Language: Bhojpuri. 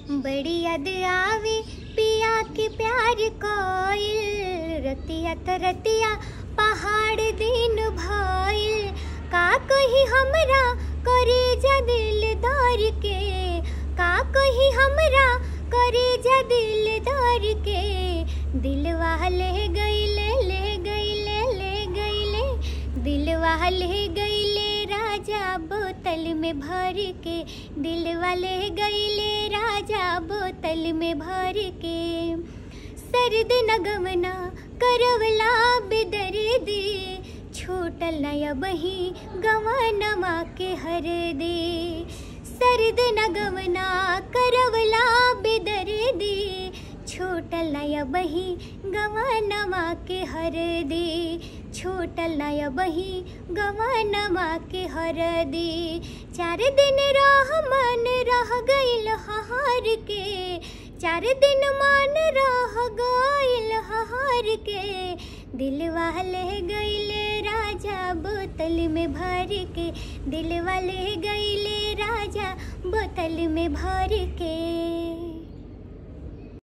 बड़ी याद आवे पिया के प्यार कोइल रतिया त रतिया पहाड़ दिन भइल का कही हमरा करे जा दिलदार के का कही हमरा करे जा दिलदार के दिलवा ले गईले ले गईले ले गईले दिलवा ले गईले राजा बोतल में भर के दिलवा ले गईले राजा बोतल में भर के सर्द नगमना करवला बेदर दे छोटल नया बही गवानमा के हर दे सर्द नगमना करवला बेदर दे छोटल नया बही गवानमा के हर दे छोटल नया बही गवानमा के हर दे चार दिन रह मन रह गईल हार के चार दिन मान रह गईल हार के दिलवा ले गईले राजा बोतल में भर के दिलवा ले गईले राजा बोतल में भर के